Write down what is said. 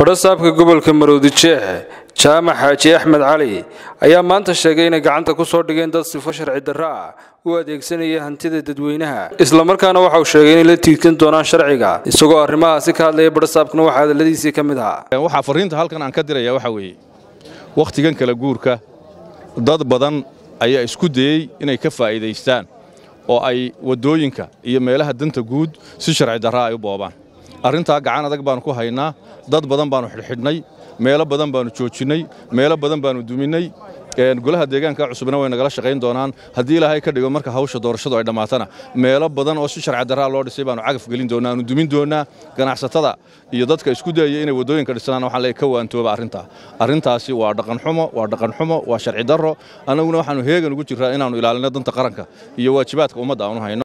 badhasaabka gobolka maroodi jeex jaamac xaaji axmed cali ayaa maanta sheegay inay gacanta ku soo dhigeen dad sifo sharci darro ah u adeegsanaya hantida dadweynaha islamarkaana waxa uu sheegay inay la tiigsan doonaan sharciga isagoo arrimahaasi ka hadlaya badhasaabkuna waxaa hadalladiisii ka mid ahaa waxaa farriinta halkan aan ka diraya waxaa weeye wakhtigan kala guurka dad badan ayaa isku dayey inay ka faa'iidaystaan oo ay waddooyinka iyo meelaha danta guud si sharci darraa ay u boobaan arrintaa gacan adag baannu ku haynaa dad badan baannu xidhxidhnay meelo badan baannu joojinnay meelo badan baannu duminnay golaha deegaanka cusubna way nagala shaqayn doonaan haddii ilaahay ka dhigo marka hawsha doorashadu ay dhammaatana meelo badan oo si sharci darraa loo dhisay baannu cagaf gelin doonaa aanu dumin doonaa ganacsatada iyo dadka isku dayaya inay waddooyinka dhisnaan waxaan leeyahay ka waantooba arrintaa arrintaasi waa dhaqanxumo waa dhaqanxumo waa sharci darro annaguna waxaannu heegan ugu jirraa inaannu ilaalino danta qaranka iyo waajibaadka ummadda aanu hayno